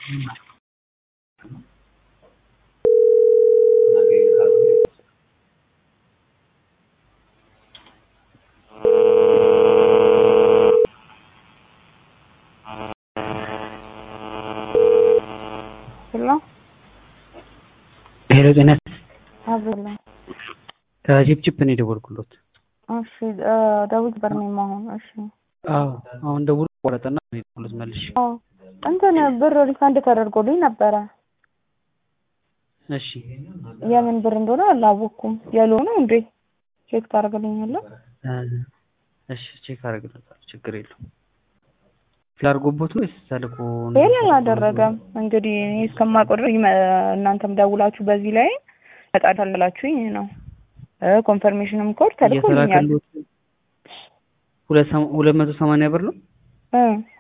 ሄሎ ሄሎ ጤና አብላ ከቺፕቺፕ ነው የደወልኩሎት። እሺ ዳዊት በርኔም አሁን እሺ አዎ አሁን ደውሎ ቆረጠና ነው የደወልኩት መልሼ። አዎ እንትን ብር ሪፋንድ ተደርጎልኝ ነበረ። እሺ የምን ብር እንደሆነ አላወቅኩም። የሎ ነው እንዴ? ቼክ ታደርግልኛለህ? እሺ ቼክ አደርግለታለሁ። ችግር የለውም። ላድርጎቦት ነው ወይስ ተልኮ ነው? ፌል አላደረገም። እንግዲህ እኔ እስከማውቀው ድረስ ይመ- እናንተም ደውላችሁ በዚህ ላይ ተጣላላችሁኝ ነው ኮንፈርሜሽንም ኮድ ተልኮልኛል። እየተላከሎት ሁለት ሰማ- ሁለት መቶ ሰማንያ ብር ነው። እ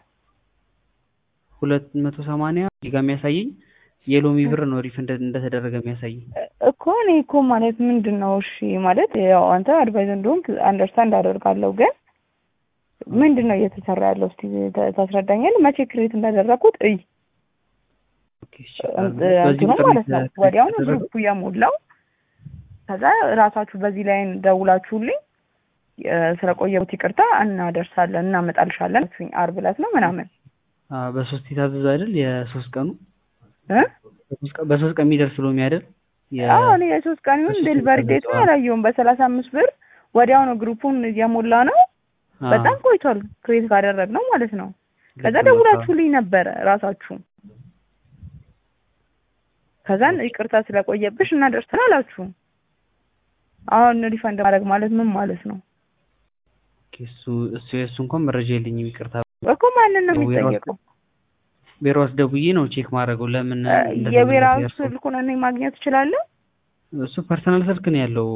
ሁለት መቶ ሰማንያ እዚህ ጋር የሚያሳየኝ የሎሚ ብር ነው ሪፍ እንደ- እንደተደረገ የሚያሳየኝ። እኮ እኔ እኮ ማለት ምንድን ነው እሺ ማለት ያው አንተ አድቫይዝ እንደሆንክ አንደርስታንድ አደርጋለሁ ግን ምንድን ነው እየተሰራ ያለው እስቲ ተ- ታስረዳኛለህ መቼ ክሬት እንዳደረኩት እይ ኦኬ፣ እሺ። እንት- በዚህ እንትኑ ቁጥር ማለት ነው የተደረገ- ወዲያውኑ ግሩፑ የሞላው ከዛ ራሳችሁ በዚህ ላይ ደውላችሁልኝ እ፣ ስለቆየሁት ይቅርታ እናደርሳለን እናመጣልሻለን አላችሁኝ። ዓርብ ዕለት ነው ምናምን አ፣ በሶስት የታዘዘ አይደል? የሶስት ቀኑ እ በሶስት ቀን- በሶስት ቀን የሚደርስ ሎሚ አይደል? የ- አዎ እኔ የሶስት ቀን ይሁን በሶስት ዴሊቨሪ ቀን ዴቱን ደርሰዋል። አላየሁም። በሰላሳ አምስት ብር ወዲያውኑ ግሩፑን እየሞላ ነው። አ፣ በጣም ቆይቷል ክሬት ካደረግነው ማለት ነው። ከዛ ልክ ነው። ደውላችሁልኝ ነበረ ራሳችሁ። ከዛን ይቅርታ ስለቆየብሽ እናደርሰን አላችሁ። አሁን ሪፈንድ ማድረግ ማለት ምን ማለት ነው? ኦኬ፣ እሱ እሱ የእሱ እንኳን መረጃ የለኝም ይቅርታ። እኮ ማንን ነው ዌራውስ የሚጠየቀው? ቢሮስ ደውዬ ነው ቼክ ማድረገው ለምን እ፣ እንደተመለሰ የብሔራዊ ያልኩት። ስልኩን እኔ ማግኘት እችላለሁ እሱ ፐርሰናል ስልክ ነው ያለው።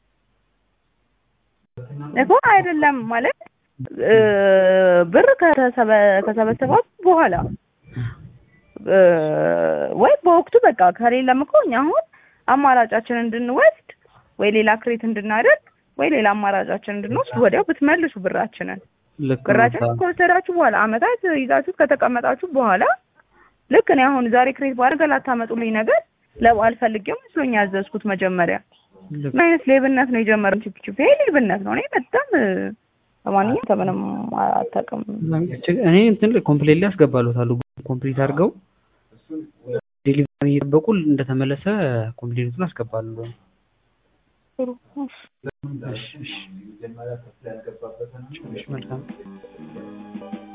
እኮ አይደለም ማለት እ፣ ብር ከተሰበ- ከሰበሰባት በኋላ እ፣ ወይ በወቅቱ በቃ ከሌለም እኮ እኛ አሁን አማራጫችን እንድንወስድ ወይ ሌላ ክሬት እንድናደርግ ወይ ሌላ አማራጫችን እንድንወስድ ወዲያው ብትመልሱ ብራችንን ልክ ነው። ብራችንን ከወሰዳችሁ በኋላ አመታት ይዛችሁት ከተቀመጣችሁ በኋላ ልክ እኔ አሁን ዛሬ ክሬት ባደርገ ላታመጡልኝ ነገር ለበዓል ፈልጌው መስሎኝ ያዘዝኩት መጀመሪያ ልክ ምን አይነት ሌብነት ነው የጀመረው? ቺፕ ቺፕ ይሄ ሌብነት ነው። እኔ በጣም እ፣ ለማንኛውም ከምንም አታውቅም። እኔ እንትን ኮምፕሌት ላይ ያስገባሉታሉ ኮምፕሊት አድርገው ዴሊቨሪ እየጠበቁ እንደተመለሰ ኮምፕሌቱን አስገባሉ። ጥሩ እሺ። እሺ፣ እሺ። እሺ፣ መልካም